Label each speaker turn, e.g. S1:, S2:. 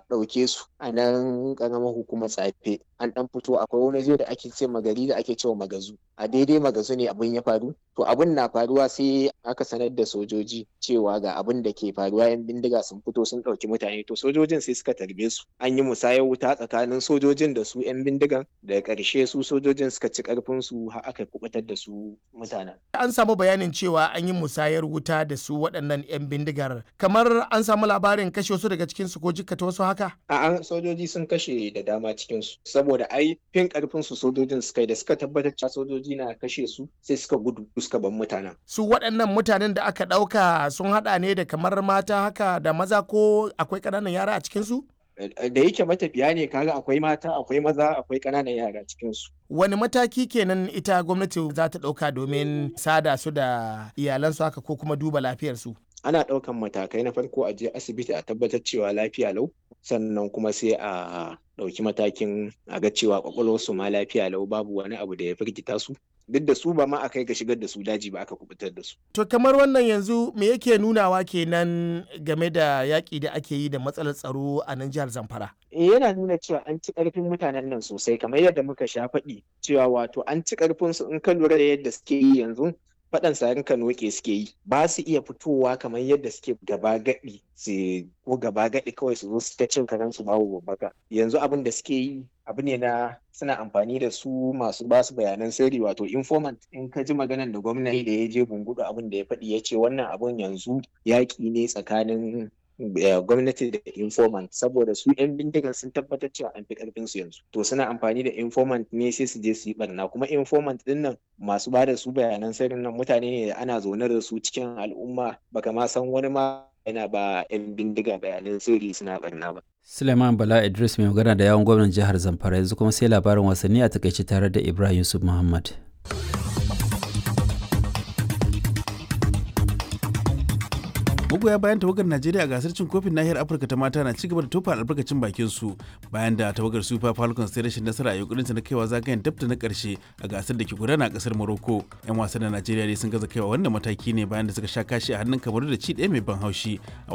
S1: ɗauke su a nan ƙaramar hukumar tsafe an ɗan fito akwai wani zai da ake ce magari da ake cewa magazu a daidai magazu ne abin ya faru to abin na faruwa sai aka sanar da sojoji cewa ga abin da ke faruwa yan bindiga sun fito sun ɗauki mutane to sojojin sai suka tarbe su an yi musayar wuta tsakanin sojojin da su yan bindigan daga ƙarshe su sojojin suka ci ƙarfin su har aka kubutar da su mutanen
S2: an samu bayanin cewa an yi musayar wuta da su waɗannan yan bindigar kamar an samu labarin kashe wasu daga cikin su ko jikkata wasu haka
S1: a sojoji sun kashe da dama cikin su saboda ai fin ƙarfin su sojojin suka yi da suka tabbatar cewa sojoji na kashe su sai suka gudu suka bar mutanen
S2: su waɗannan mutanen da aka ɗauka sun haɗa ne da kamar mata haka da maza ko akwai ƙananan yara a cikinsu?
S1: da yake matafiya ne kaga akwai mata akwai maza akwai ƙananan yara cikinsu.
S2: wani mataki kenan ita gwamnati za ta ɗauka domin sada su da iyalansu haka ko kuma duba lafiyarsu?
S1: ana ɗaukan matakai na farko a je asibiti a tabbatar cewa lafiya lau sannan kuma sai a ɗauki matakin a ga cewa kwakwalwarsu ma lafiya lau babu wani abu da ya firgita su duk da su ba ma a kai ga shigar da su daji ba aka kubutar da su.
S2: To kamar wannan yanzu me yake nunawa kenan game da yaƙi da ake yi da matsalar tsaro a nan jihar Zamfara?
S1: yana nuna cewa an ci ƙarfin mutanen nan sosai kamar yadda muka sha faɗi cewa wato an ci ƙarfin su in ka lura da yadda suke yi yanzu faɗan sarin kanoke suke yi ba su iya fitowa kamar yadda suke gaba gaɗi su ko gaba gaɗi kawai su zo su ta cin karen su babu babbaka yanzu abin da suke yi abu ne na suna amfani da su masu ba su bayanan sirri wato informant in ka ji maganan da gwamnati da ya je bungudu abin da ya faɗi ya ce wannan abun yanzu yaƙi ne tsakanin gwamnati da informant saboda su 'yan bindigar sun tabbatar cewa an fi karfin su yanzu to suna amfani da informant ne sai su je su yi barna kuma informant din nan masu ba da su bayanan sirrin nan mutane ne da ana zaune da su cikin al'umma baka ma san wani ma yana ba 'yan bindiga bayanan sirri suna barna ba
S3: Suleiman Bala Idris mai magana da yawon gwamnan jihar Zamfara yanzu kuma sai labarin wasanni a takaice tare da Ibrahim Yusuf Muhammad.
S4: magoya bayan tawagar najeriya a gasar cin kofin nahiyar afirka ta mata na cigaba da tofa albarkacin bakin su bayan da tawagar super falcons ta rashin nasara a yankurinta na kaiwa zagayen dabta na karshe a gasar da ke gudana a kasar morocco yan wasan na najeriya dai sun gaza kaiwa wannan mataki ne bayan da suka sha kashi a hannun kamaru da ci ɗaya mai ban haushi a